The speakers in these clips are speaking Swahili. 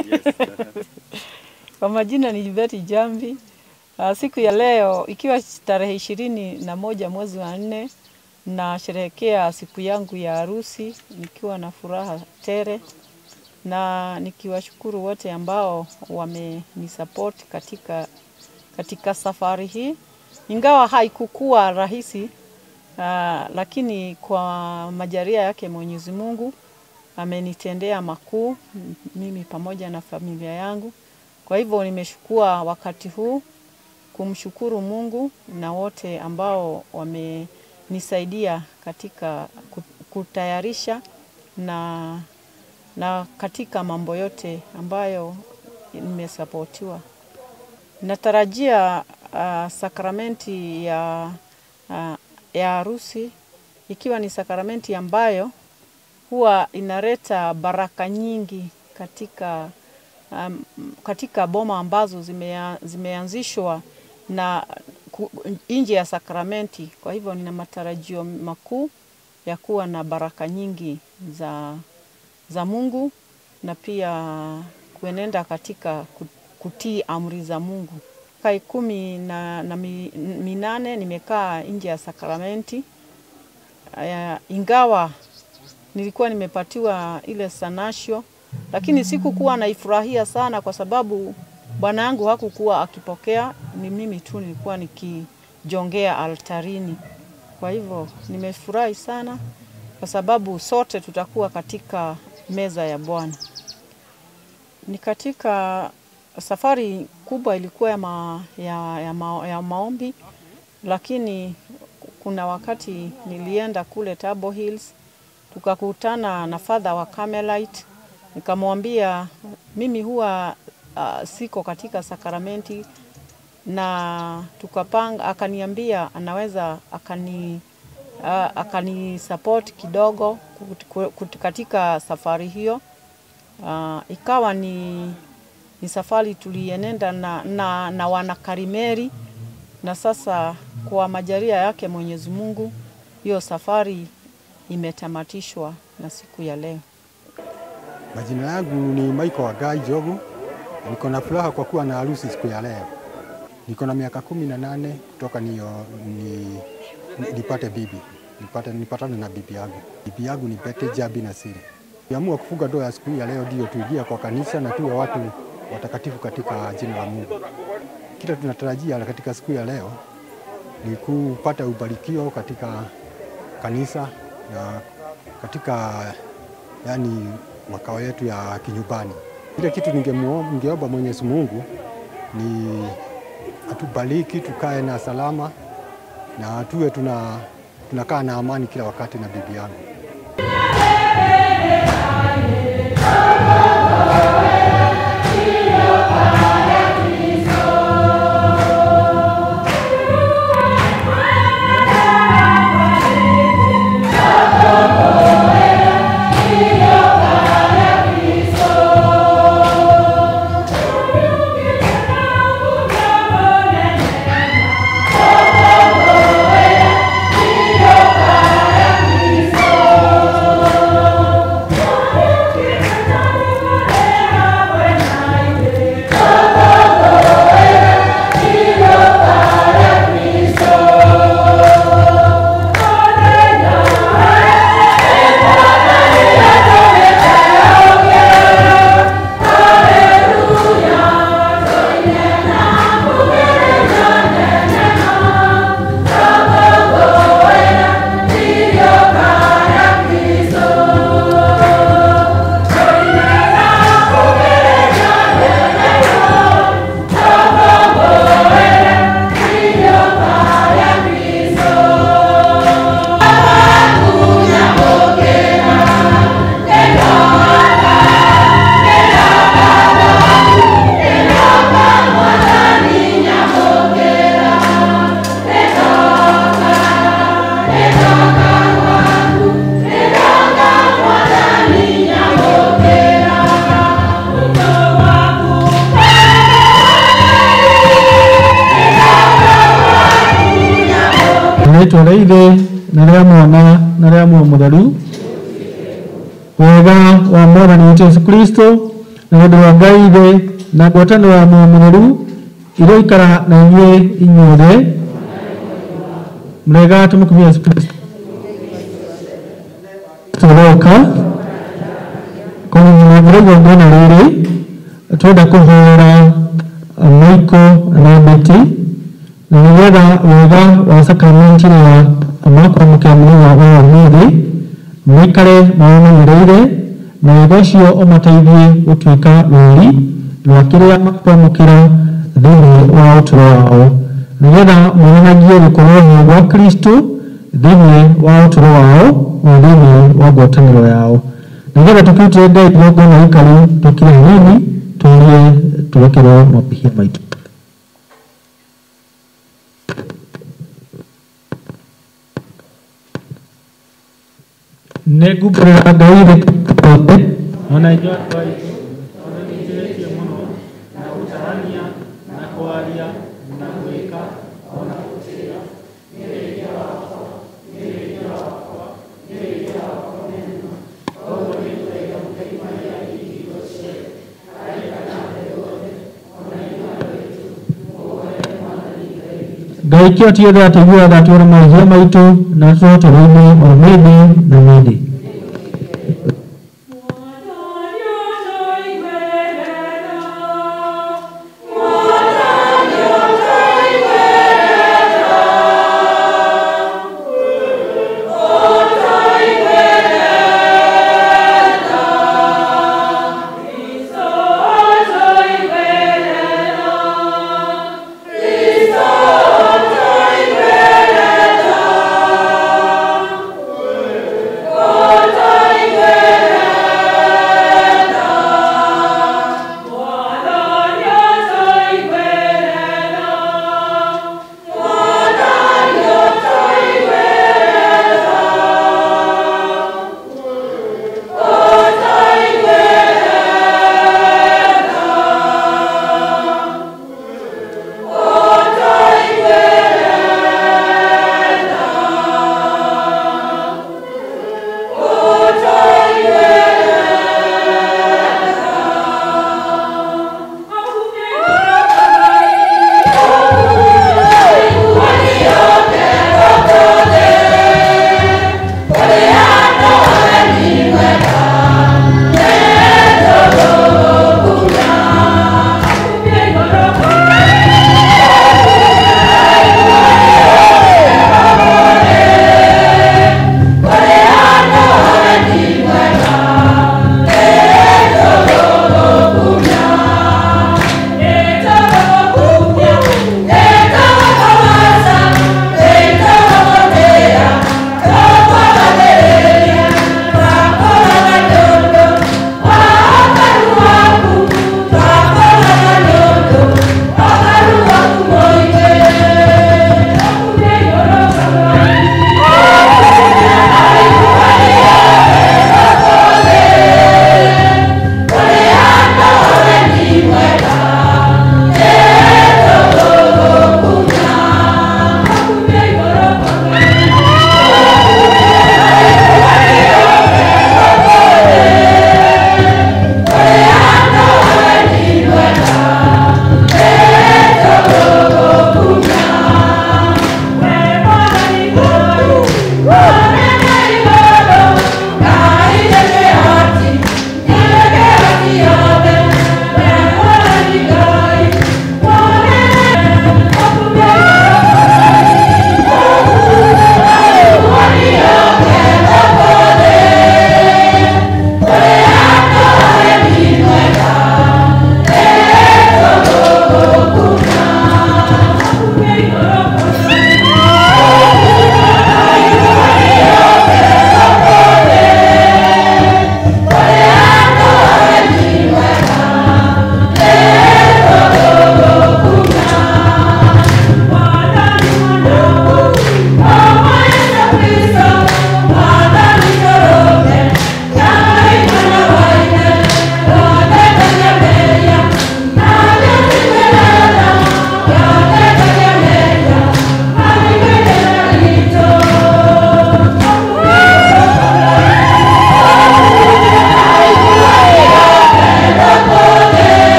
Kwa majina ni Betty Jambi. Uh, siku ya leo ikiwa tarehe ishirini na moja mwezi wa nne nasherehekea siku yangu ya harusi nikiwa na furaha tele na nikiwashukuru wote ambao wamenisupport katika, katika safari hii, ingawa haikukuwa rahisi uh, lakini kwa majalia yake Mwenyezi Mungu amenitendea makuu mimi pamoja na familia yangu. Kwa hivyo nimeshukua wakati huu kumshukuru Mungu na wote ambao wamenisaidia katika kutayarisha na, na katika mambo yote ambayo nimesapotiwa. Natarajia uh, sakramenti ya, uh, ya harusi ikiwa ni sakramenti ambayo huwa inaleta baraka nyingi katika, um, katika boma ambazo zimea, zimeanzishwa na nje ya sakramenti. Kwa hivyo nina matarajio makuu ya kuwa na baraka nyingi za, za Mungu na pia kuenenda katika kutii amri za Mungu. Kai kumi na, na minane nimekaa nje ya sakramenti uh, ingawa nilikuwa nimepatiwa ile sanasho, lakini sikukuwa naifurahia sana kwa sababu bwana yangu hakukuwa akipokea, ni mimi tu nilikuwa nikijongea altarini. Kwa hivyo nimefurahi sana kwa sababu sote tutakuwa katika meza ya Bwana. Ni katika safari kubwa ilikuwa ya, ma, ya, ya, ma, ya maombi, lakini kuna wakati nilienda kule Table Hills tukakutana na fadha wa Carmelite, nikamwambia mimi huwa uh, siko katika sakramenti na tukapanga, akaniambia anaweza akani uh, akani support kidogo katika safari hiyo. Uh, ikawa ni, ni safari tulienenda na, na, na wanakarimeri na sasa kwa majalia yake Mwenyezi Mungu hiyo safari imetamatishwa na siku ya leo. Majina yangu ni Michael Wagai Jogu. Niko na furaha kwa kuwa na harusi siku ya leo. Niko na miaka kumi na nane kutoka niyo, ni, nipate bibi nipate, nipatane na bibi yangu. Bibi yangu ni Betty Jambi Nasiri. Niamua kufunga ndoa ya siku ya leo ndio tuingia kwa kanisa na tuwe watu watakatifu katika jina la Mungu. Kila tunatarajia katika siku ya leo ni kupata ubarikio katika kanisa na katika yani makao yetu ya kinyumbani. Ile kitu ningeomba Mwenyezi Mungu ni atubariki, tukae na salama na tuwe tuna tunakaa na amani kila wakati na bibi yangu. rĩtwa rĩa ithe na rĩa mwana na rĩa muoyo mũtheru wega wa mwathani witũ Yesu Kristo na wendo wa ngai ithe na ngwatanĩro ya muoyo mũtheru iroikara na inyuĩ inyuothe mũrega tũmũkumia Yesu Kristo tũroka kũmenyerera igongona rĩrĩ twenda kũhoera maiko na beti na nĩgetha wega wa sakramenti ya makwamũkĩra mũthenya wa ũmũthĩ maikare mawamenyereire na wega ũcio ũmateithie gũtuĩka rũri rwa kĩrĩa makwamũkĩra thĩinĩ wa ũtũro wao nĩgetha monanagie gũkorwo ho gwa kristo thĩinĩ wa ũtũro wao na thĩinĩ wa ngwatanĩro yao nĩgetha tũkĩrutĩre ngai igongona ikaru tũkire hanini tũrie tũrekerwo mabĩhia maitũ nĩ ngumbũrĩra ngai rĩothe ona inyuĩ andũ aitũ ona nĩnjĩrĩtie mũno na gũtarania na kwaria na gwĩka ona gũtĩĩa ngai kĩotie othe atĩiguaga tuona mahia maitũ na tũtũro-inĩ o mĩndĩ na mĩndĩ Oh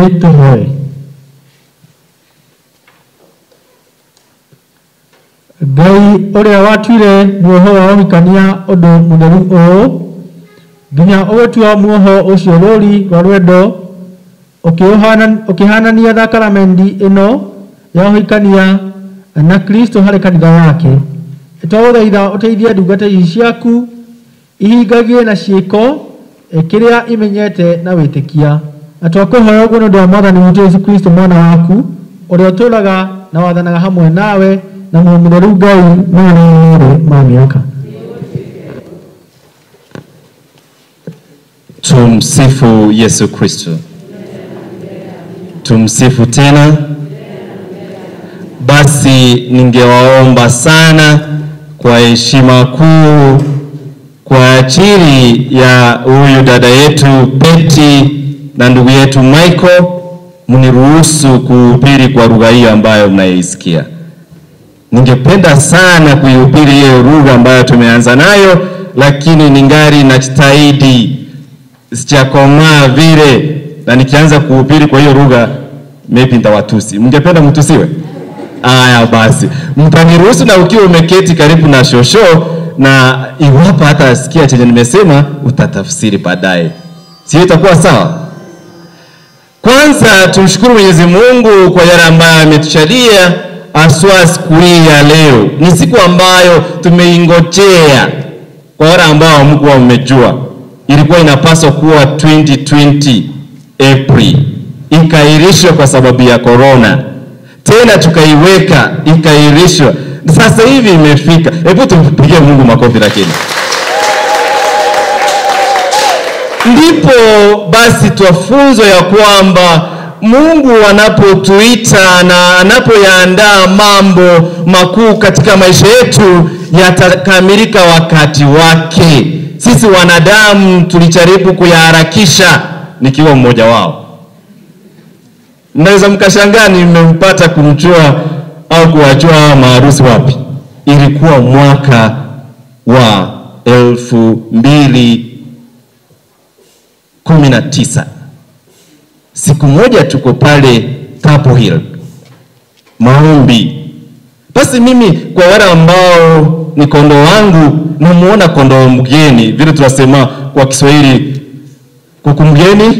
ningĩ tũhoe ngai ũrĩa watuire muoho wa ũhikania ũndũ mũtheru ũũ nginya ũgĩtua muoho ũcio rũri rwa rwendo ũkĩũhana- ũkĩhanania thakaramenti ĩno ya ũhikania na kristo harĩ kanitha wake twagũthaitha ũteithie ndungata ici ciaku ihingagie na ciĩko eh, kĩrĩa imenyete na wĩtĩkia na twakũhoya ũguo nĩ ũndũ wa mwathani witũ yesu kristo mwana waku ũrĩa ũtũũraga na wathanaga hamwe nawe na muoyo mũtheru ngai mwana merĩ ma mĩaka Tumsifu Yesu Kristo. Tumsifu tena. Basi ningewaomba sana kwa heshima kuu kwa ajili ya huyu dada yetu Betty na ndugu yetu Michael, mniruhusu kuhubiri kwa lugha hiyo ambayo mnaisikia. Ningependa sana kuihubiri hiyo lugha ambayo tumeanza nayo, lakini ningali najitahidi sijakomaa vile, na nikianza kuhubiri kwa hiyo lugha maybe nitawatusi. Mngependa mtusiwe? Aya, basi mtaniruhusu, na ukiwa umeketi karibu na shosho, na iwapo hata asikia chenye nimesema, utatafsiri baadaye, sio? Itakuwa sawa? Kwanza tumshukuru Mwenyezi Mungu kwa yale ambayo ametushalia aswa siku hii ya leo. Ni siku ambayo tumeingojea kwa wale ambao hamkuwa mmejua, ilikuwa inapaswa kuwa 2020 April, ikairishwa kwa sababu ya corona, tena tukaiweka ikairishwa, sasa hivi imefika. Hebu tumpigie Mungu makofi lakini ndipo basi twafunzwa ya kwamba Mungu anapotuita na anapoyaandaa mambo makuu katika maisha yetu yatakamilika wakati wake. Sisi wanadamu tulijaribu kuyaharakisha, nikiwa mmoja wao. Mnaweza mkashangaa nimempata kumjua au kuwajua hawa maharusi wapi. Ilikuwa mwaka wa elfu mbili kumi na tisa. Siku moja tuko pale Tapo Hill maombi. Basi mimi kwa wale ambao ni kondoo wangu, namuona kondoo mgeni, vile tunasema kwa Kiswahili, kuku mgeni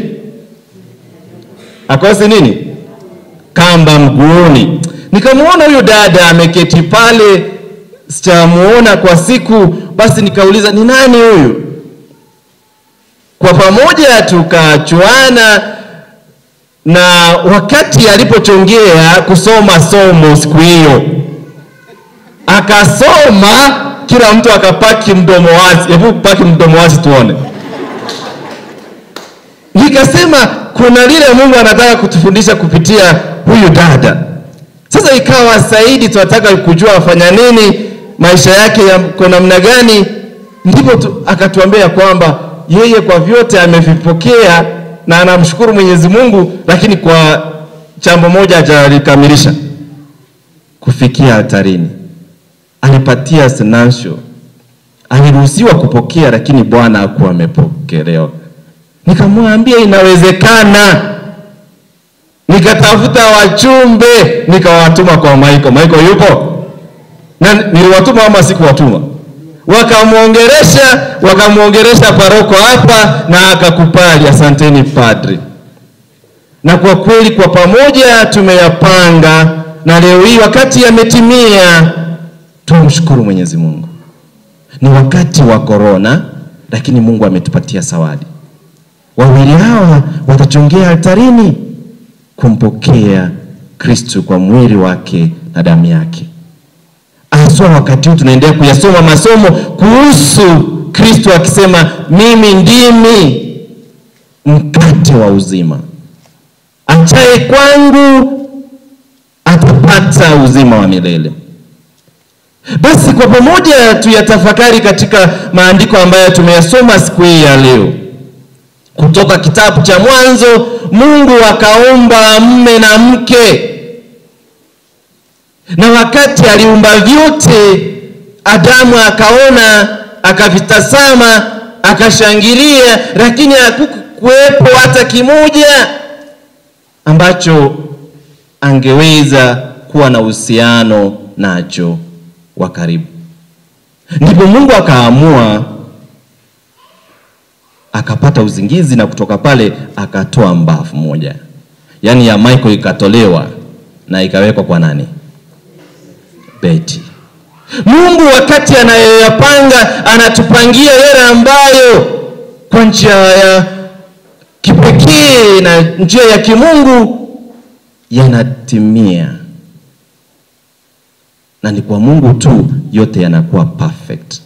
akosi nini, kamba mguuni. Nikamwona huyu dada ameketi pale, sijamuona kwa siku, basi nikauliza ni nani huyu? Kwa pamoja tukachuana, na wakati alipochongea kusoma somo siku hiyo, akasoma, kila mtu akapaki mdomo wazi. Hebu paki mdomo wazi tuone. Nikasema kuna lile Mungu anataka kutufundisha kupitia huyu dada. Sasa ikawa zaidi tunataka kujua afanya nini, maisha yake yako namna gani, ndipo tu, akatuambia kwamba yeye kwa vyote amevipokea na anamshukuru Mwenyezi Mungu, lakini kwa jambo moja hajalikamilisha, kufikia altarini. Alipatia sinasho, aliruhusiwa kupokea, lakini Bwana hakuwa amepokelewa. Nikamwambia inawezekana, nikatafuta wachumbe nikawatuma kwa Maiko. Maiko yupo na niliwatuma ama sikuwatuma? Wakamwongeresha, wakamwongeresha paroko hapa na akakubali. Asanteni padri. Na kwa kweli kwa pamoja tumeyapanga, na leo hii wakati yametimia, tumshukuru Mwenyezi Mungu. Ni wakati wa korona, lakini Mungu ametupatia zawadi. Wawili hawa watachongea altarini kumpokea Kristo kwa mwili wake na damu yake. Haswa wakati huu tunaendelea kuyasoma masomo kuhusu Kristo akisema, mimi ndimi mkate wa uzima, achaye kwangu atapata uzima wa milele. Basi kwa pamoja tuyatafakari katika maandiko ambayo tumeyasoma siku hii ya leo kutoka kitabu cha Mwanzo. Mungu akaumba mme na mke, na wakati aliumba vyote, Adamu akaona, akavitazama, akashangilia, lakini hakukuwepo hata kimoja ambacho angeweza kuwa na uhusiano nacho wa karibu. Ndipo Mungu akaamua akapata uzingizi, na kutoka pale akatoa mbavu moja, yaani ya Michael ikatolewa na ikawekwa kwa nani? Beti. Mungu wakati anayoyapanga anatupangia yale ambayo kwa njia ya kipekee na njia ya kimungu yanatimia, na ni kwa Mungu tu yote yanakuwa perfect.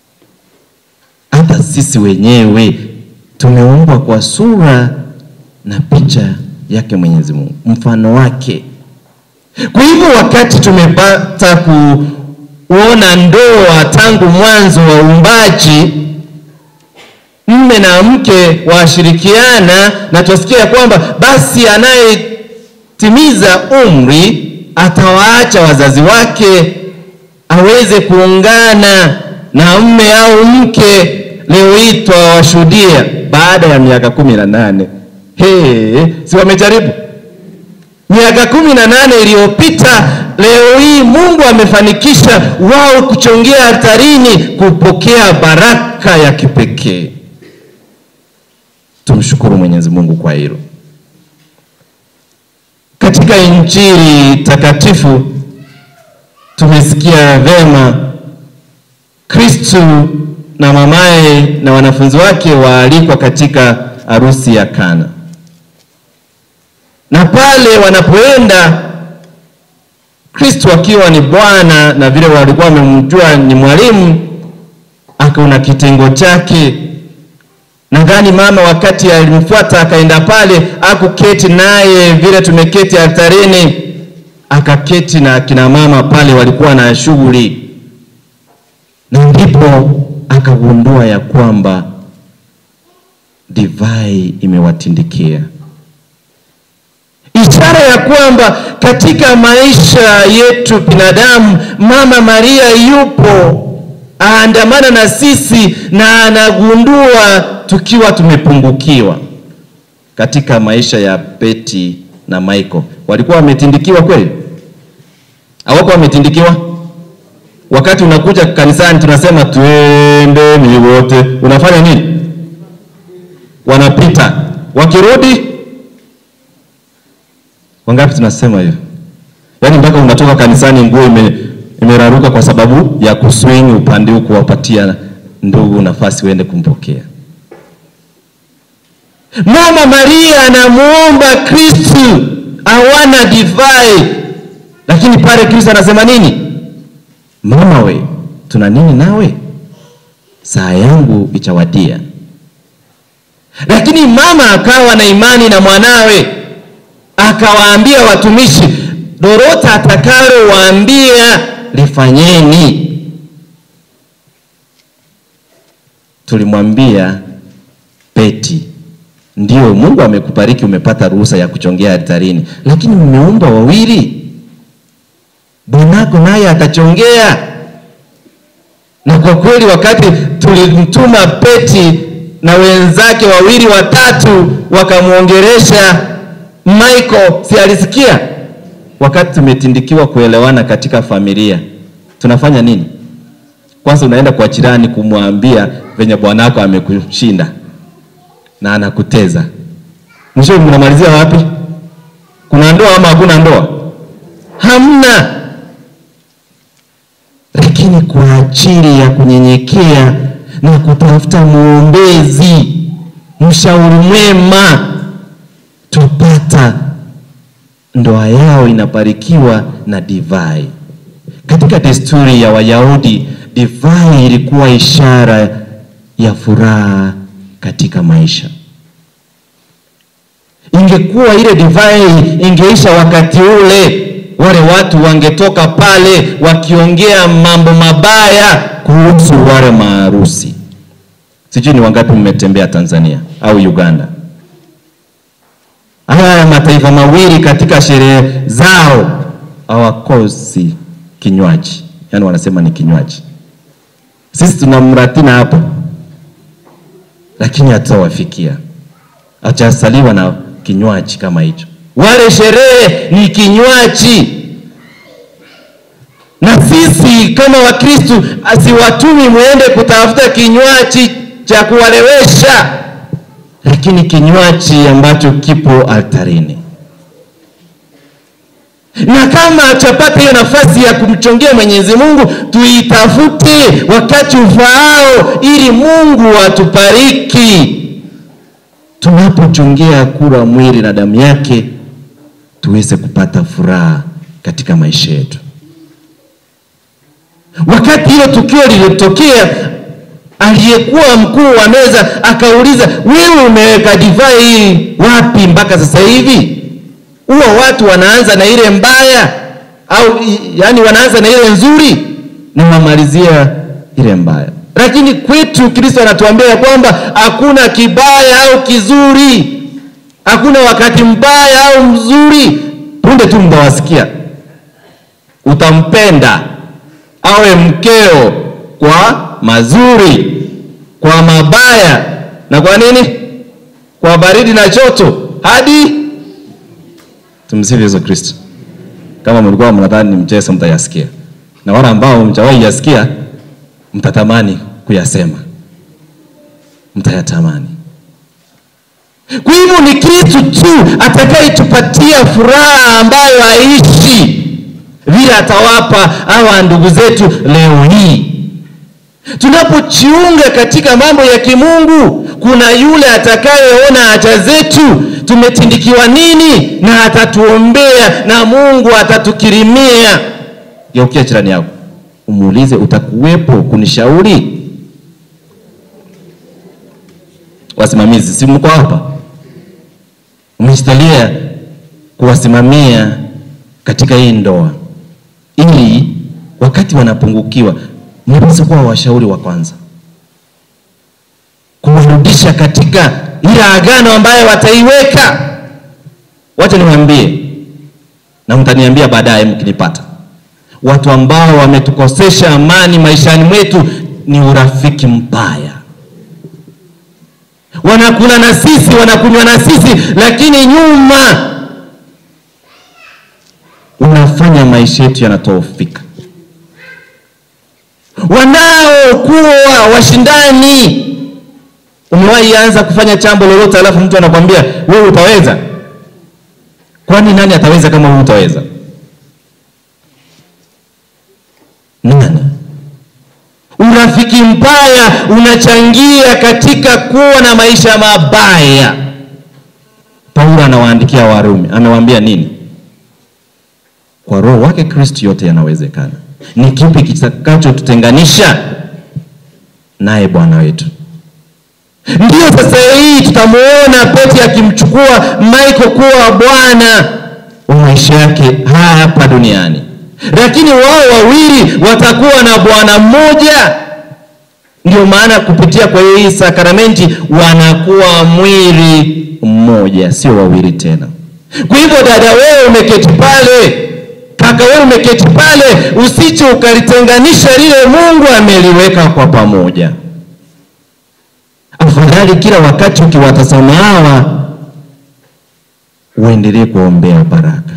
Hata sisi wenyewe tumeumbwa kwa sura na picha yake Mwenyezi Mungu, mfano wake. Kwa hivyo wakati tumepata kuona ndoa tangu mwanzo wa uumbaji, mme na mke washirikiana, na tusikia kwamba basi anayetimiza umri atawaacha wazazi wake aweze kuungana na mme au mke. Leo hii twawashuhudia baada ya miaka kumi na nane. Hey, si wamejaribu miaka kumi na nane iliyopita. Leo hii Mungu amefanikisha wao kuchongea altarini kupokea baraka ya kipekee. Tumshukuru Mwenyezi Mungu kwa hilo. Katika Injili takatifu tumesikia vema Kristu na mamaye na wanafunzi wake waalikwa katika harusi ya Kana, na pale wanapoenda Kristu akiwa ni Bwana na vile walikuwa wamemjua ni mwalimu, akaona kitengo chake. Nadhani mama wakati alimfuata akaenda pale, akuketi naye vile tumeketi altarini, akaketi na kina mama pale, walikuwa na shughuli, na ndipo akagundua ya kwamba divai imewatindikia, ishara ya kwamba katika maisha yetu binadamu, Mama Maria yupo aandamana na sisi na anagundua tukiwa tumepungukiwa. Katika maisha ya Beti na Michael, walikuwa wametindikiwa kweli? Hawakuwa wametindikiwa? Wakati unakuja kanisani tunasema twendeni wote, unafanya nini? Wanapita, wakirudi wangapi? Tunasema hiyo, yaani mpaka unatoka kanisani nguo ime, imeraruka kwa sababu ya kuswing upande huu kuwapatia ndugu nafasi waende kumpokea. Mama Maria anamuomba Kristu awana divai, lakini pale Kristu anasema nini? Mama we, tuna nini nawe? Saa yangu ichawadia. Lakini mama akawa na imani na mwanawe, akawaambia watumishi, lolote atakalowaambia lifanyeni. Tulimwambia Beti, ndio Mungu amekubariki, umepata ruhusa ya kuchongea altarini, lakini umeumba wawili, bwanako naye atachongea. Na kwa kweli wakati tulimtuma Beti na wenzake wawili watatu, wakamwongeresha Michael, si alisikia? Wakati tumetindikiwa kuelewana katika familia, tunafanya nini? Kwanza unaenda kwa jirani kumwambia venye bwanako amekushinda na anakuteza. Mwisho mnamalizia wapi? Kuna ndoa ama hakuna ndoa? Hamna. Lakini kwa ajili ya kunyenyekea na kutafuta mwombezi, mshauri mwema, tupata ndoa yao inabarikiwa na divai. Katika desturi ya Wayahudi, divai ilikuwa ishara ya furaha katika maisha. Ingekuwa ile divai ingeisha wakati ule, wale watu wangetoka pale wakiongea mambo mabaya kuhusu wale maharusi. Sijui ni wangapi mmetembea Tanzania au Uganda. Haya mataifa mawili katika sherehe zao hawakosi kinywaji, yaani wanasema ni kinywaji. Sisi tuna mratina hapa, lakini hatutawafikia, hajasaliwa na kinywaji kama hicho. wale sherehe ni kinywaji na sisi kama wakristu asiwatumi mwende kutafuta kinywaji cha kuwalewesha lakini kinywaji ambacho kipo altarini na kama hatapata hiyo nafasi ya kumchongea mwenyezi mungu tuitafute wakati ufaao ili mungu atubariki tunapochongea kura mwili na damu yake tuweze kupata furaha katika maisha yetu wakati hilo tukio lilitokea aliyekuwa mkuu wa meza akauliza wewe umeweka divai hii wapi mpaka sasa hivi huwa watu wanaanza na ile mbaya au yani wanaanza na ile nzuri na wamalizia ile mbaya lakini kwetu kristo anatuambia ya kwamba hakuna kibaya au kizuri hakuna wakati mbaya au mzuri punde tu mtawasikia utampenda awe mkeo kwa mazuri kwa mabaya na kwa nini kwa baridi na joto hadi tumsifu yesu kristo kama mlikuwa mnadhani ni mchezo mtayasikia na wale ambao mchawahi yasikia mtatamani kuyasema mtayatamani kwa hivyo ni kristu tu atakayetupatia furaha ambayo haishi vile atawapa hawa ndugu zetu leo hii tunapojiunga katika mambo ya kimungu kuna yule atakayeona haja zetu tumetindikiwa nini na atatuombea na mungu atatukirimia geukia jirani yako umuulize utakuwepo kunishauri wasimamizi si mko hapa umejitalia kuwasimamia katika hii ndoa ili wakati wanapungukiwa mnaweza kuwa washauri wa kwanza kuwarudisha katika ile agano ambayo wataiweka wacha niwaambie na mtaniambia baadaye mkinipata watu ambao wametukosesha amani maishani mwetu ni urafiki mbaya wanakula na sisi wanakunywa na sisi lakini nyuma unafanya maisha yetu yanatofika wanaokuwa washindani umewahi anza kufanya jambo lolote alafu mtu anakwambia wewe utaweza kwani nani ataweza kama wewe utaweza nani urafiki mbaya unachangia katika kuwa na maisha mabaya paulo anawaandikia warumi amewaambia nini kwa roho wake kristo yote yanawezekana ni kipi kitakachotutenganisha naye bwana wetu ndiyo sasa hii tutamuona peti akimchukua michael kuwa bwana wa maisha yake hapa duniani lakini wao wawili watakuwa na bwana mmoja ndio maana kupitia kwa hii sakramenti wanakuwa mwili mmoja sio wawili tena kwa hivyo dada wewe umeketi pale kaka wewe umeketi pale usiche ukalitenganisha lile mungu ameliweka kwa pamoja afadhali kila wakati ukiwatazama hawa uendelee kuombea baraka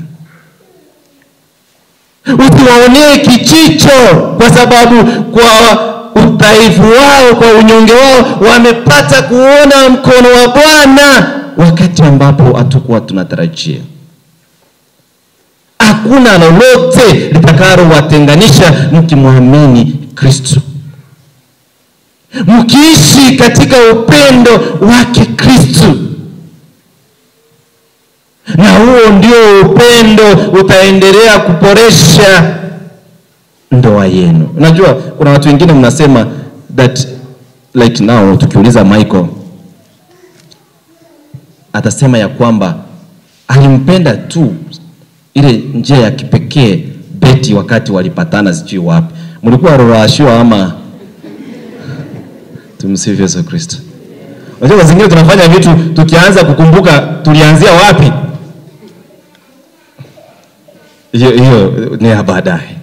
usiwaonee kichicho kwa sababu kwa udhaifu wao kwa unyonge wao wamepata kuona mkono wa bwana wakati ambapo hatukuwa tunatarajia hakuna lolote litakalowatenganisha mkimwamini kristo mkiishi katika upendo wake kristo na huo ndio upendo utaendelea kuboresha ndoa yenu unajua kuna watu wengine mnasema that like now tukiuliza michael atasema ya kwamba alimpenda tu ile njia ya kipekee beti wakati walipatana sijui wapi mlikuwa rorashua ama tumsifu yesu kristo unajua zingine tunafanya vitu tukianza kukumbuka tulianzia wapi hiyo hiyo ni ya baadaye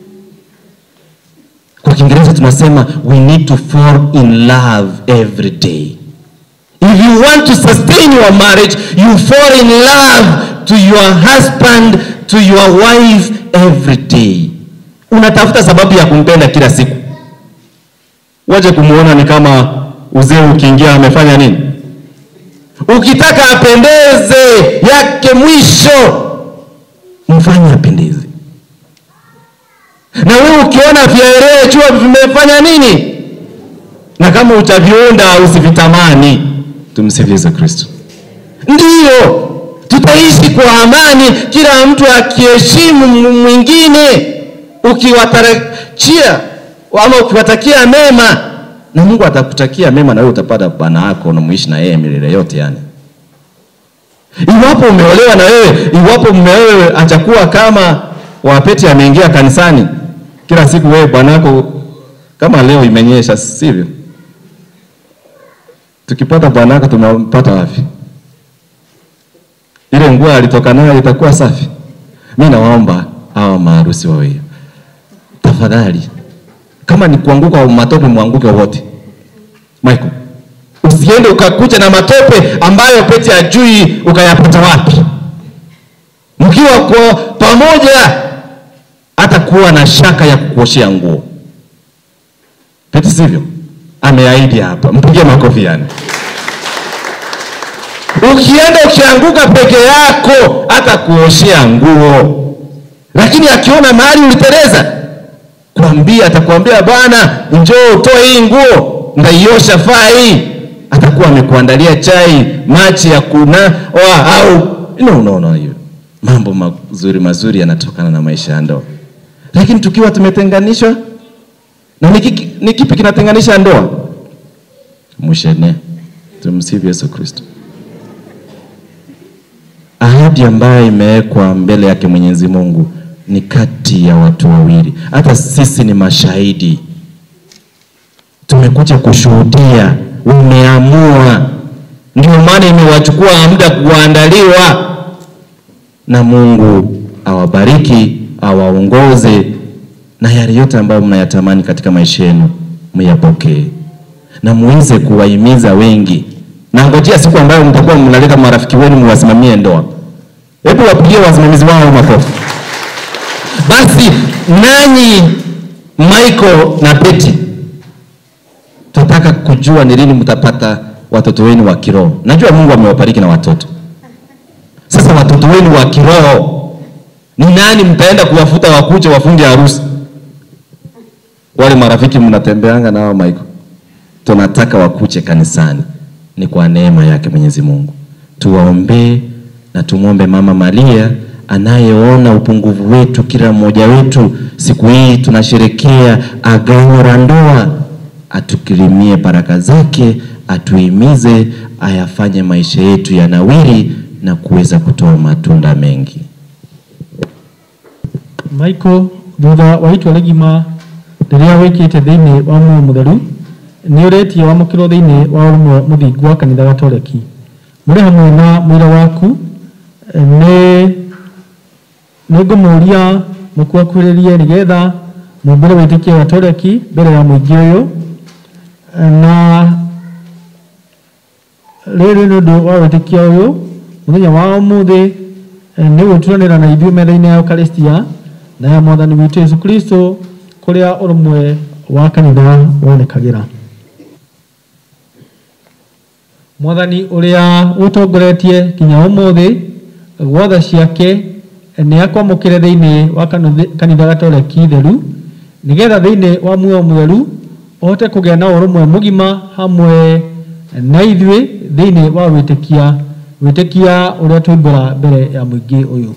kwa kiingereza tunasema we need to fall in love every day if you want to sustain your marriage you fall in love to your husband to your wife every day unatafuta sababu ya kumpenda kila siku waje kumuona ni kama uzee ukiingia amefanya nini ukitaka apendeze yake mwisho mfanye apendeze na wewe ukiona vyaelee jua vimefanya nini na kama utaviunda usivitamani tumsifu yesu kristo ndiyo tutaishi kwa amani kila mtu akiheshimu mwingine ukiwatarajia ama ukiwatakia mema na mungu atakutakia mema na wewe utapata bwana yako unamuishi na yeye milele yote yani iwapo umeolewa na wewe iwapo mume wewe achakuwa kama wapeti ameingia kanisani kila siku wewe bwanako kama leo imenyesha sivyo tukipata bwanako tunampata wapi ile nguo alitoka nayo itakuwa safi mi nawaomba hawa maharusi wawili tafadhali kama ni kuanguka matope mwanguke wote michael usiende ukakuja na matope ambayo pete ajui ukayapata wapi mkiwa kwa pamoja hata kuwa na shaka ya kukuoshea nguo pete sivyo ameahidi hapa mpigie makofi yani ukienda ukianguka peke yako hata kuoshea nguo lakini akiona mahali uliteleza kwambia atakwambia bwana njoo utoe hii nguo ndaiosha faa hii atakuwa amekuandalia chai machi ya kunawa au no, no, no, hiyo mambo mazuri mazuri yanatokana na maisha ya ndoa lakini tukiwa tumetenganishwa na ni kiki- ni kipi kinatenganisha ndoa mshene tumsifu yesu kristo ahadi ambayo imewekwa mbele yake mwenyezi mungu ni kati ya watu wawili hata sisi ni mashahidi tumekuja kushuhudia umeamua ndio maana imewachukua muda kuandaliwa na mungu awabariki awaongoze na yale yote ambayo mnayatamani katika maisha yenu myapokee na muweze kuwahimiza wengi na ngojea siku ambayo mtakuwa mnaleta marafiki wenu muwasimamie ndoa hebu wapigie wasimamizi wao makofi basi nanyi michael na beti tunataka kujua ni lini mtapata watoto wenu wa kiroho najua mungu amewabariki na watoto sasa watoto wenu wa kiroho ni nani mtaenda kuwafuta wakuja wafunge harusi wale marafiki mnatembeanga nao michael tunataka wakuche kanisani ni kwa neema yake mwenyezi mungu tuwaombee na tumwombe mama maria anayeona upungufu wetu kila mmoja wetu siku hii tunasherekea agano la ndoa atukirimie baraka zake atuhimize ayafanye maisha yetu yanawiri na kuweza kutoa matunda mengi Michael thutha wa itua rĩgima rĩrĩa wĩkĩte thĩinĩ wa muoyo mũtheru nĩ ũretie wamũkĩrwo thĩinĩ wa ũrũmwe mũthingu wa kanitha gatoreki mũrĩ hamwe na mwĩra waku eh, nĩ nĩ ngũmũria mũkuakuhĩrĩrie nĩgetha mũmbĩre wĩtĩkia gatoreki mbere ya mũingĩ ũyũ Eh, na rĩrĩ nĩ ũndũ wa wĩtĩkia ũyũ mũthenya wa ũmũthĩ eh, nĩ gwĩturanĩra na ithuĩ metha-inĩ ya eukaristia na ya mwathani witũ yesu kristo kũrĩa ũrũmwe wa kanitha wonekagĩra mwathani ũrĩa ũtongoretie nginya ũmũthĩ gwatha ciake nĩ akwamũkĩre thĩinĩ wa kanitha- kanitha gatoreki theru nĩgetha thĩinĩ wa muoyo mũtheru ũhote kũgĩa na ũrũmwe mũgima hamwe na ithuĩ thĩinĩ wa wĩtĩkia wĩtĩkia ũrĩa twaibũra mbere ya mũingĩ ũyũ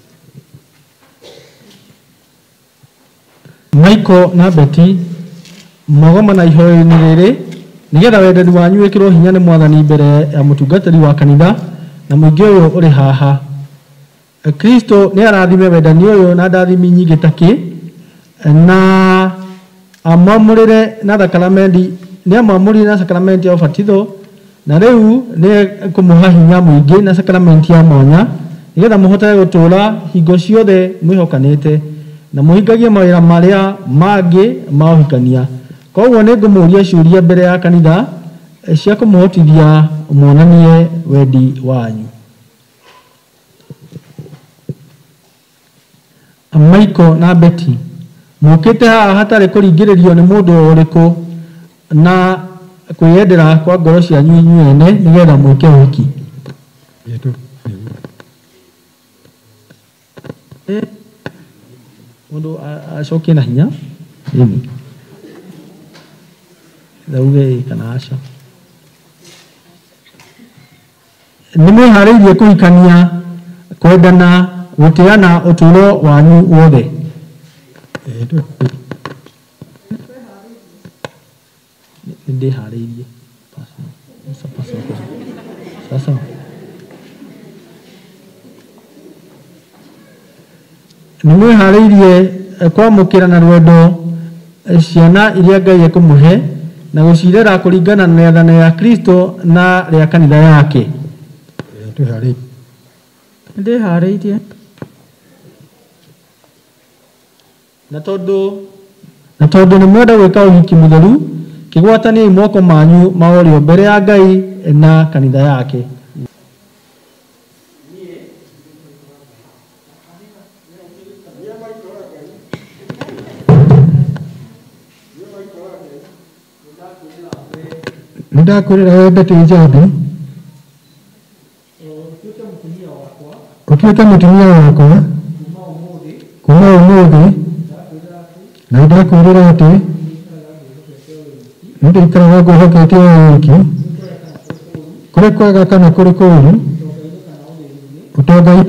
Michael na Betty mogoma na ihoyo-inĩ rĩrĩ nĩgetha wendani wanyu wĩkĩrwo hinya nĩ mwathani mbere ya mũtungatĩri wa kanitha na mũingĩ ũyũ ũrĩ haha kristo nĩ arathime wendani ũyũ na ndathimi nyingĩ takĩ na amwamũrĩre na thakramenti nĩ amwamũrire na sakramenti ya ũbatitho na rĩu nĩ kũmũha hinya mũingĩ na sakramenti ya mwanya nĩgetha mũhotage gũtũũra hingo ciothe mwĩhokanĩte na mũhingagie mawĩra marĩa mangĩ ma ũhikania koguo nĩ ngũmũria ciũria mbere ya kanitha eh, cia kũmũhotithia mwonanie wendi wanyu Michael na Betty mukite haha hatarĩ kũringĩrĩrio nĩ mũndũ o ũrĩkũ na kwĩyendera kwa ngoro cianyu inyuĩ ene nĩgetha mwĩke ũhiki Yetu. mũndũ a- acokie na hinya ĩni thauge ĩ kana aca nĩ mwĩharĩirie kũhikania kwendana gũtĩana ũtũũro wanyu wothe Yetu. nĩ ndĩharĩirie Sasa, sasa, sasa nĩ mwĩharĩirie eh, kwamũkĩra na rwendo eh, ciana iria ngai ekũmũhe na gũcirera kũringana na rĩathano ya kristo na rĩa kanitha yake Yetu harĩ. ndĩharĩirie na tondũ na tondũ nĩ mwenda gwĩka ũhiki mũtheru kĩgwataniai moko manyu ma ũrĩo mbere ya ngai na kanitha yake Nĩndakwĩrĩra we Betty Njambi ũtuĩke mũtumia wakwa kuma ũmũthĩ na nĩndakwĩrĩra atĩ nĩndĩikaraga ngwĩhokete o wiki kũrĩ kwega kana kũrĩ kũũru ũtongai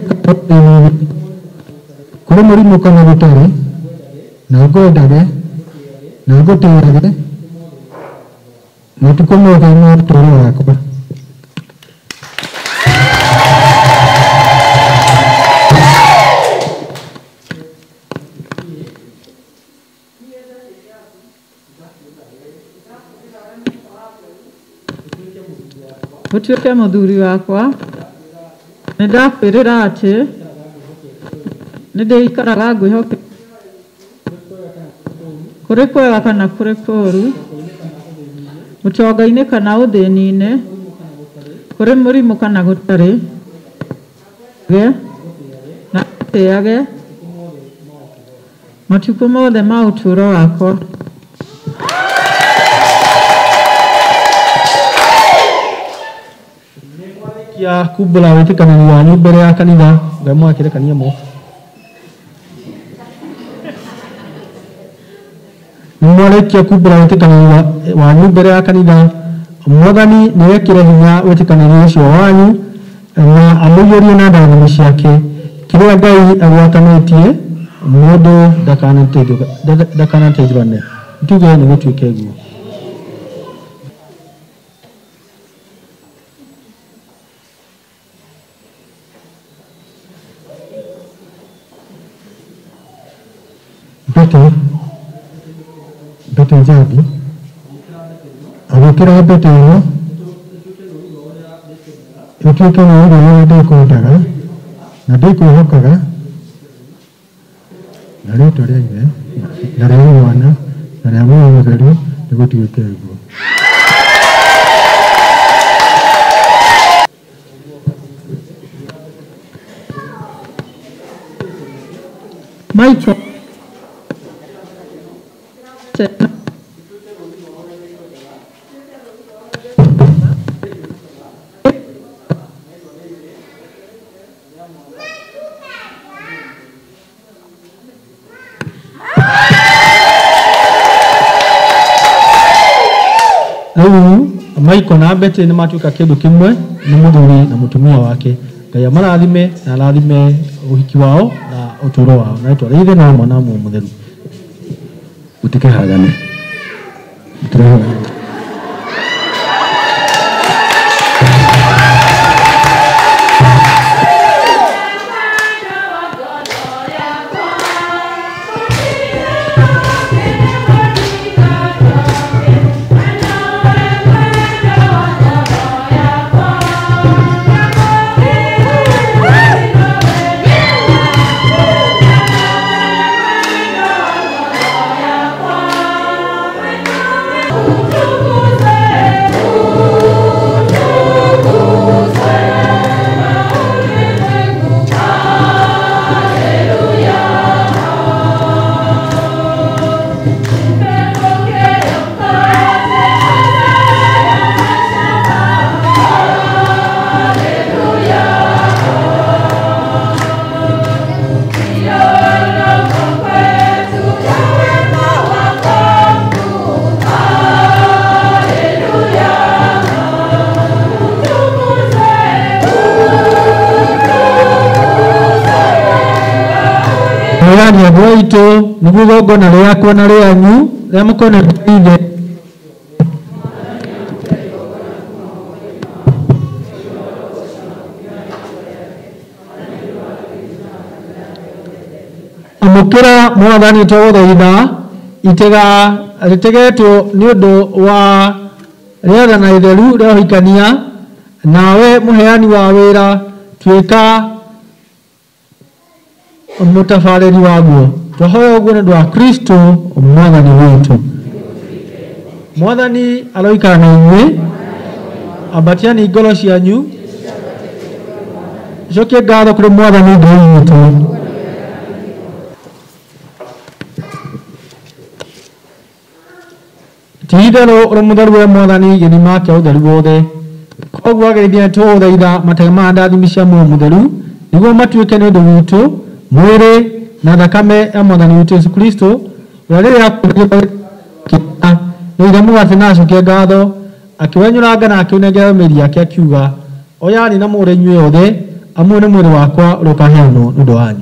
kũrĩ mũrimũ kana gũtarĩ na ngwendage na ngũtĩage matukũ mothe ma ũtũũro wakwa ũtuĩke mũthuri wakwa nĩ ndakwĩrĩra atĩ nĩ ndĩikaraga ngwĩhoke kũrĩ kwega kana kũrĩ kũũru ũtonga-inĩ kana ũthĩni-inĩ kũrĩ mũrimũ kana gũtarĩ ge na tĩage matukũ mothe ma ũtũũro wakwa kia kumbũra wĩtĩkanani wanyu mbere ya kanitha ngai mwakĩrekania mo nĩ mwarĩkia kumbũra wĩtĩkanani wa- wanyu mbere ya kanitha mwathani nĩ wekĩre hinya wĩtĩkanani ũcio wanyu na amũiyũrie na ndathani ciake kĩrĩa ngai agwatanĩtie mũndũ ndakanateithũka- nda- ndakanateithũrane tuge nĩ gũtuĩke guo Betty Betty Njambi agĩkĩra mbete ĩno ĩtuĩke nĩ ũndũ ũrĩa ndĩkwendaga na ndĩkwĩhokaga na rĩtwa rĩa ithe na rĩa mwana na rĩa muoyo mũtheru nĩ gũtuĩke guo Michael rĩu Michael na Betty nĩ matuĩka kĩndũ kĩmwe nĩ mũthuri na mũtumia wake ngai amarathime na arathime ũhiki wao na ũtũũro wao na rĩtwa rĩa ithe na mwana na muoyo mũtheru mũtikehagane mũtirehagane Thank endwa itũ nĩguo igongona rĩakwa na rĩanyu rĩrĩa mũkona ithe amũkĩra mwathani twagũthaitha itega rĩtegetwo nĩ ũndũ wa rĩathana itheru rĩa ũhikania nawe mũheani wa wĩra tuĩka mũtabarĩri waguo twahoya ũguo nĩ ũndũ wa kristo mwathani witũ mwathani aroikara na inyuĩ ambatiani ngoro cianyu cokie ngatho kũrĩ mwathani ngai witũ ti-itherũ ũrĩ mũtheru we mwathani gĩthima kĩa ũtheru wothe koguo ageithia tũgũthaitha matege ma ndathimi cia muoyo mũtheru nĩguo matuĩke nĩ ũndũ witũ mwĩrĩ na thakame ya mwathani witũ yesu kristo ũrĩa rĩrĩa akũrĩkĩra nĩire mũgate na acokia ngatho akĩwenyũranga na akĩunengera mĩri yake akiuga oyani na mũrĩ inyuĩ othe amwe nĩ mwĩrĩ wakwa ũrĩa ũkaheanwo nĩ ũndũ wanyu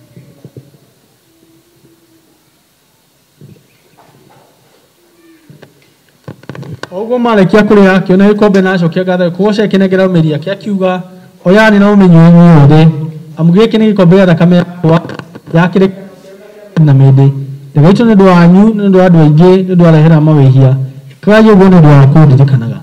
oguo marĩkia kũrĩa akĩona gĩkombe na acokia ngatho kũgoca akĩnengera mĩri yake akiuga oyani na ũmenywo inyuĩ othe amu gĩkĩ nĩ gĩkombe gĩa thakame yakwa yakĩrĩ na mĩndĩ ndĩgaitwo nĩ ũndũ wanyu nĩ ũndũ wa andũ aingĩ nĩ ũndũ wa rehera mawĩhia ĩkagai ũguo nĩ ũndũ wa kũndirikanaga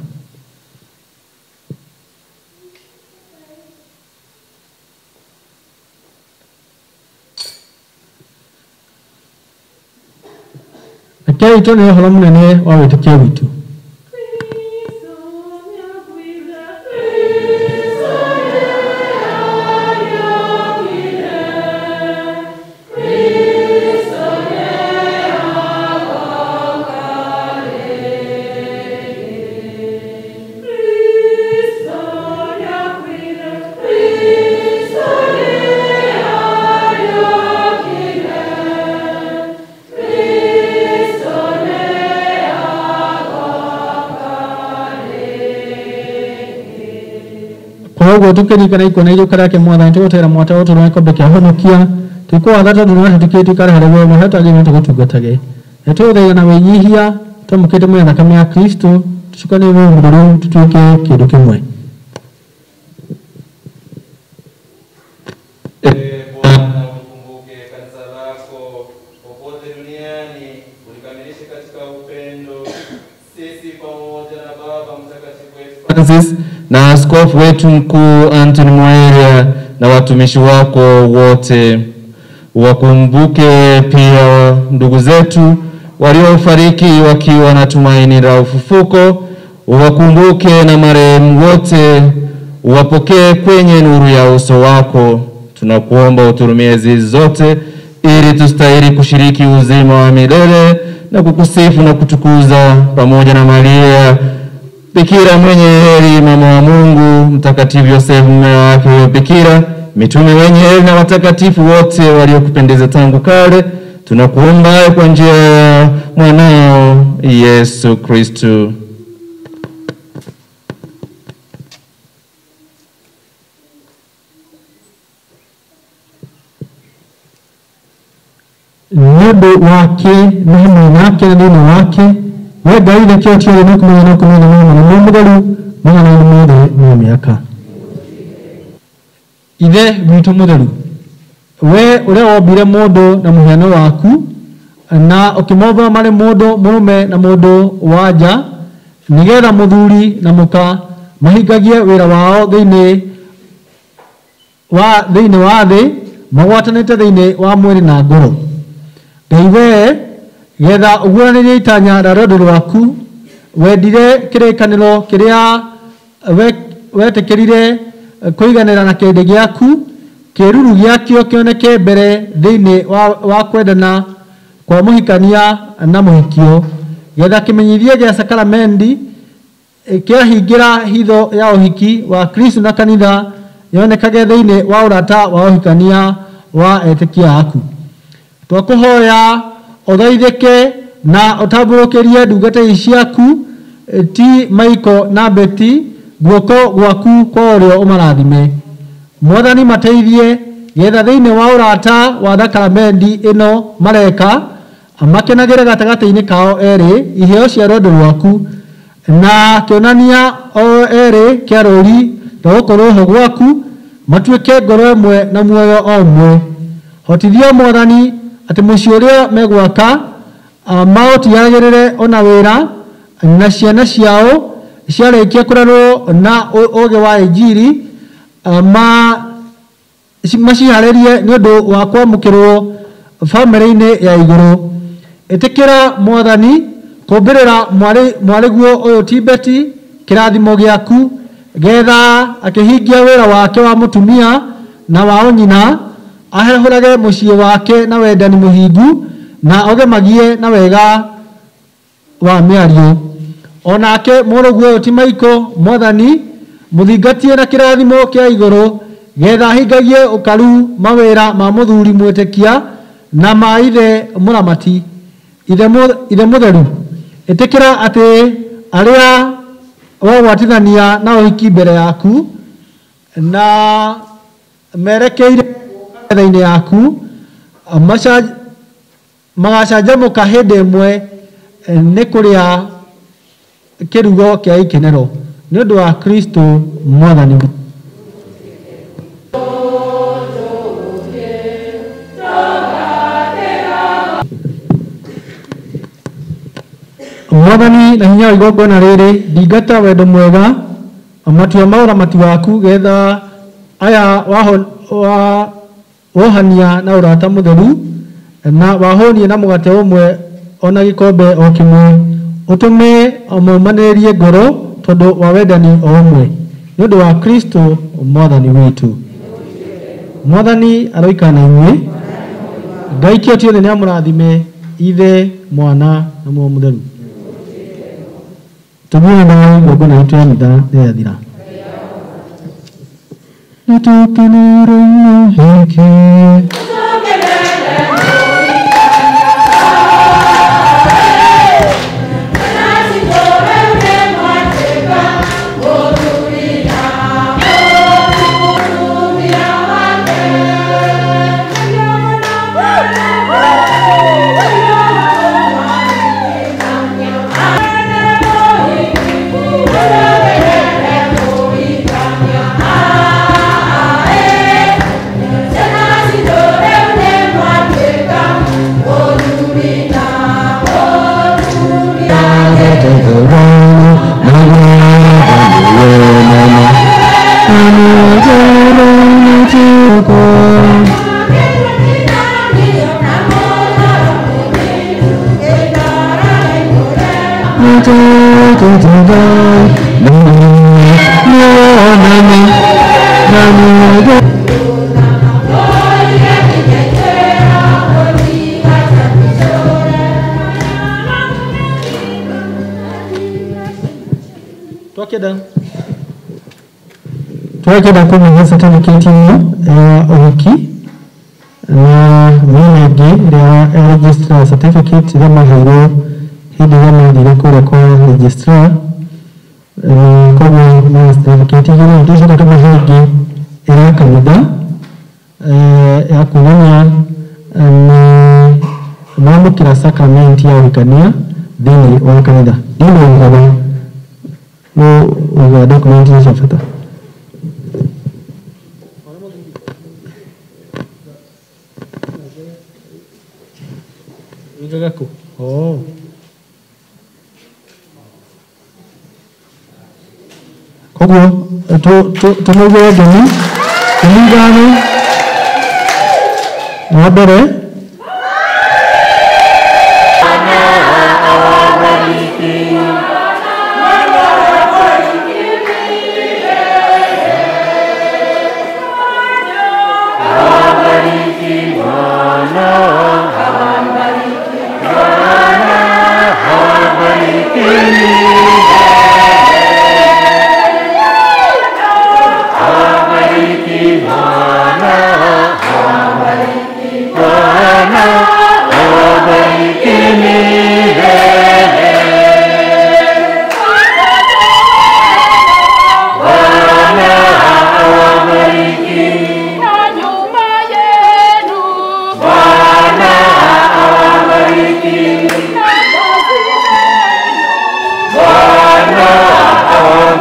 rekei tuone ũhoro mũnene wa wĩtĩkio witũ koguo tukĩririkana ikona iria ũkarake mwathani tũgũtera mwata ũtũ na gĩkombe kĩa honokia twĩkwatha tondũ nĩ watũtikĩtie tũikare harĩ we mahe twagĩrĩirwo tũgũtungatage na tũgũthaitha na wĩnyihia twamũkĩte mwĩya thakame ya kristo tũcukanie muoyo mũtheru tũtuĩke kĩndũ kĩmwe Ee Bwana, ulikumbuke kanisa lako popote duniani, ulikamilishe katika upendo sisi pamoja na Baba Mtakatifu wetu Francis na askofu wetu mkuu Anthony Mwaelia na watumishi wako wote. Wakumbuke pia ndugu zetu waliofariki wakiwa na tumaini la ufufuko. Uwakumbuke na marehemu wote, uwapokee kwenye nuru ya uso wako. Tunakuomba uturumie zizi zote, ili tustahili kushiriki uzima wa milele na kukusifu na kutukuza pamoja na Maria Bikira mwenye heri, mama wa Mungu, Mtakatifu Yosefu mume wake huyo Bikira, mitume wenye heri na watakatifu wote waliokupendeza tangu kale, tunakuomba kwa njia ya mwanao Yesu Kristu. nĩ ũndũ wake na hamwe nake na thĩinĩ wake we ngai rekio ciothe no kũmenya no kũmenya no mũno no mũtheru magana-inĩ mothe ma mĩaka ithe witũ mũtheru we ũrĩa wombire mũndũ na mũhiano waku na ũkĩmomba marĩ mũndũ mũrũme na mũndũ wa nja nĩgetha mũthuri na mũka mahingagie wĩra wao thĩinĩ wa thĩinĩ wa thĩ magwatanĩte thĩinĩ wa mwĩrĩ na ngoro ngai we getha ũguũranĩrie itanya rĩa rwendo rwaku wendire kĩrĩkanĩro kĩrĩa we- wetĩkĩrire kũiganĩra na kĩrĩndĩ gĩaku kĩruru gĩakĩo kĩoneke mbere thĩinĩ wa, wa kwendana kwa mũhikania na mũhikio getha kĩmenyithie gĩa sakaramendi eh, kĩahingĩra hitho ya ũhiki wa kristo na kanitha yonekage thĩinĩ wa ũrata wa ũhikania wa etĩkia aku twakũhoya ũthaithĩke na ũtambũrũkĩrie ndungata ici ciaku eh, ti maiko na beti guoko gwaku kwa ũrĩo ũmarathime mwathani mateithie getha thĩinĩ wa ũrata wa thakramenti ĩno mareka makenagĩre gatagatĩ-inĩ kao erĩ iheo cia rwendo rwaku na kĩonania o erĩ kĩa rũri rwa gũkorwo ho gwaku matuĩke ngoro ĩmwe na muoyo o ũmwe hotithia mwathani atĩ mũciĩ ũrĩa megwaka ah, maũtigagĩrĩre ona wĩra na ciana ciao ciarĩkia kũrerwo na ũ- ũũgĩ wa injiri ah, ma ci- maciharĩrie nĩ ũndũ wa kwamũkĩrwo bamĩrĩ-inĩ ya igũrũ ĩtĩkĩra mwathani kũmbĩrĩra mwarĩ- mwarĩguo ũyũ tibeti kĩrathimo gĩaku getha akĩhingia wĩra wake wa mũtumia na wa ũnyina ahehũrage mũciĩ wake na wendani mũhingu na ogemagie na wega wa mĩario onake mũrũguo ũyũ ti maiko mwathani mũthingatie na kĩrathimo kĩa igũrũ getha ahingagie ũkaru mawĩra ma mũthuri mwĩtĩkia na ma ithe mũramati ithe mu- ithe mũtheru ĩtĩkĩra atĩ arĩa wagwatithania na ũhiki mbere yaku na merekeire metha-inĩ yaku maca- magacanjamũka hĩndĩ ĩmwe eh, nĩ kũrĩa kĩrugo kĩa ikenero nĩ ũndũ wa kristo mwathani witũ. mwathani na hinya wa igongona rĩrĩ ndingata wendo mwega matua ma ũramati waku getha aya waho- wa- wohania na ũrata mũtheru na wahũnie na mũgate ũmwe ona gĩkombe o kĩmwe ũtũme maumanĩrĩrie ngoro tondũ wa wendani o ũmwe nĩ ũndũ wa kristo mwathani witũ mwathani aroikara na inyuĩ ngai kĩoti othe nĩ amũrathime ithe mwana na muo mũtheru tumia na igongona itũ ya mitha nĩ yathira nĩtũkenerwo hĩngĩ twakĩenda twakĩenda kũmenya certificate ĩno ya ũhiki na mĩena ĩngĩ ĩrĩa ya registrar certificate iria maheirwo hĩndĩ ĩrĩa mathire kũrĩa kwa registrar na koguo na certificate igĩrĩ tũcoka tũmahe ĩngĩ ĩrĩa ya kanitha eh, ya kuonania eh, nĩ mamũkĩra sacrament ya ũhikania thĩinĩ wa kanitha ndĩna ũhoro no uga document cia bata Wigaga kũ? Oh. Koguo tũmauge ngemi tũmigane wa mbere na nyumba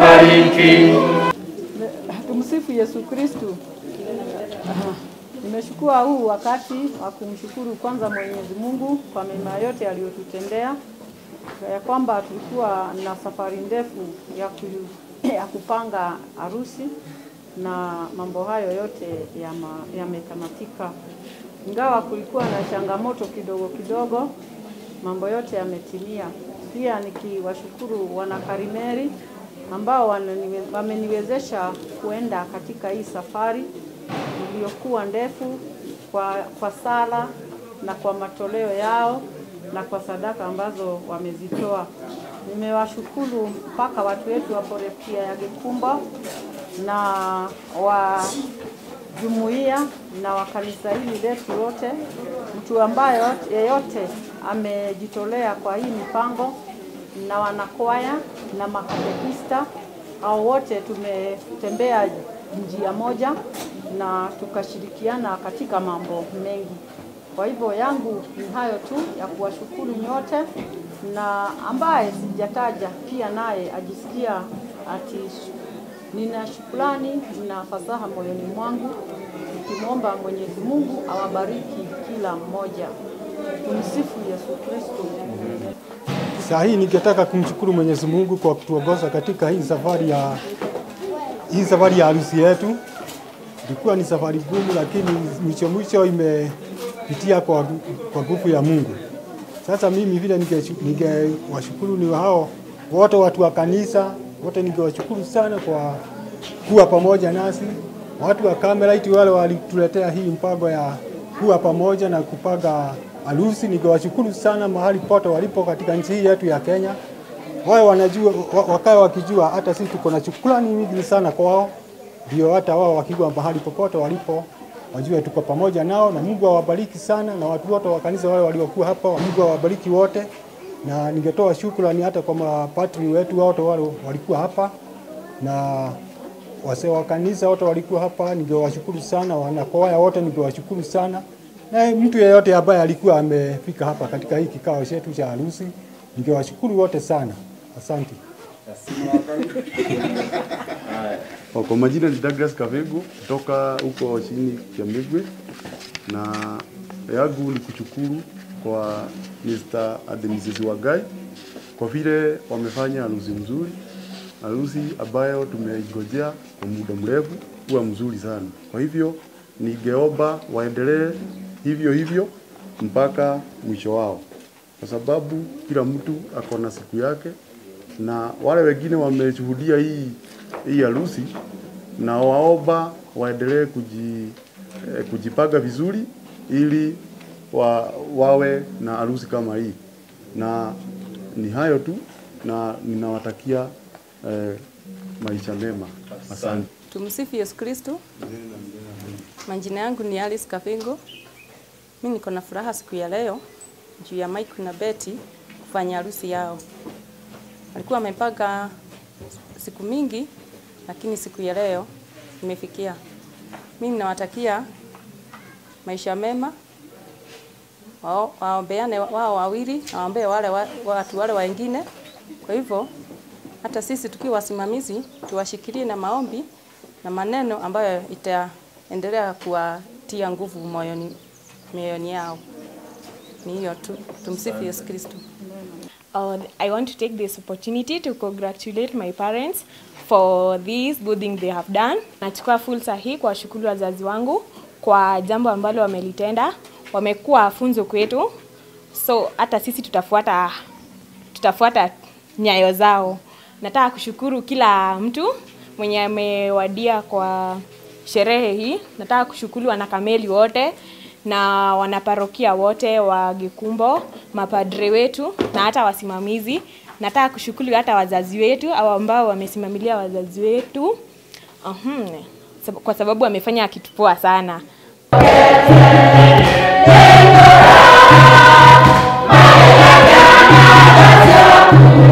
awabariki. Tumsifu Yesu Kristu. Aha. Nimeshukua huu wakati wa kumshukuru kwanza Mwenyezi Mungu kwa mema yote aliyotutendea, ya kwamba tulikuwa na safari ndefu ya, ku, ya kupanga harusi na mambo hayo yote yama- yametamatika, ingawa kulikuwa na changamoto kidogo kidogo, mambo yote yametimia. Pia nikiwashukuru wanakarimeri ambao wananiwe- wameniwezesha kuenda katika hii safari iliyokuwa ndefu kwa, kwa sala na kwa matoleo yao na kwa sadaka ambazo wamezitoa. Nimewashukuru mpaka watu wetu wa Parokia ya Gikumba na wa jumuiya na wa kanisa hili letu lote, mtu ambaye yote- yeyote amejitolea kwa hii mipango na wanakwaya na makatekista au wote tumetembea njia moja na tukashirikiana katika mambo mengi. Kwa hivyo yangu ni hayo tu ya kuwashukuru nyote, na ambaye sijataja pia naye ajisikia ati nina shukrani na fasaha moyoni mwangu, nikimwomba Mwenyezi Mungu awabariki kila mmoja. Tumsifu Yesu Kristo. Saa hii ningetaka kumshukuru Mwenyezi Mungu kwa kutuongoza katika hii safari ya hii safari ya harusi yetu. Ilikuwa ni safari gumu, lakini mwisho mwisho imepitia kwa kwa nguvu ya Mungu. Sasa mimi vile ninge- ningewashukuru ni hao wote watu wa kanisa wote, ningewashukuru sana kwa kuwa pamoja nasi, watu wa Carmelite wale walituletea hii mpango ya kuwa pamoja na kupanga harusi. Ningewashukuru sana mahali pote walipo katika nchi hii yetu ya Kenya, wao wanajua wa- wakae wakijua hata sisi tuko na shukrani nyingi sana kwao, ndio hata wao wakijua mahali popote walipo wajue tuko pamoja nao, na Mungu awabariki sana, na watu wote wa kanisa wale waliokuwa hapa, Mungu awabariki wote, na ningetoa shukrani hata kwa mapatri wetu wote wale walikuwa hapa na wazee wa kanisa wote walikuwa hapa, ningewashukuru sana. Wanakwaya wote ningewashukuru sana, na mtu yeyote ambaye alikuwa amefika hapa katika hii kikao chetu cha harusi, ningewashukuru wote sana. Asante. Oh, Kwa majina ni Douglas Kavegu kutoka huko chini Kiambigwe, na yangu ni kushukuru kwa Mr. and Mrs. Wagai kwa vile wamefanya harusi mzuri, harusi ambayo tumeingojea kwa muda mrefu, huwa mzuri sana. Kwa hivyo ningeomba waendelee hivyo hivyo mpaka mwisho wao, kwa sababu kila mtu ako na siku yake, na wale wengine wameshuhudia hii hii harusi na waomba waendelee kuji, eh, kujipanga vizuri ili wa, wawe na harusi kama hii, na ni hayo tu, na ninawatakia eh, maisha mema. Asante. Tumsifu Yesu Kristo. Majina yangu ni Alice Kavingo. Mimi niko na furaha siku ya leo juu ya Mike na Betty kufanya harusi yao. Walikuwa wamepanga siku mingi, lakini siku ya leo imefikia. Mimi nawatakia maisha mema, wao- waombeane wao wawili, waombee wale wa- watu wale wengine. Kwa hivyo hata sisi tukiwa wasimamizi tuwashikilie na maombi na maneno ambayo itaendelea kuwatia nguvu moyoni, mioyoni yao. Ni hiyo tu. Tumsifu Yesu Kristo. Uh, I want to take this opportunity to congratulate my parents for this good thing they have done. Nachukua fursa hii kuwashukuru wazazi wangu kwa jambo ambalo wamelitenda. Wamekuwa funzo kwetu, so hata sisi tutafuata tutafuata nyayo zao. Nataka kushukuru kila mtu mwenye amewadia kwa sherehe hii. Nataka kushukuru wanakameli wote na wanaparokia wote wa Gikumbo, mapadre wetu na hata wasimamizi. Nataka kushukuru hata wazazi wetu au ambao wamesimamilia wazazi wetu. Uhum, sab- kwa sababu wamefanya kitu poa sana. Thank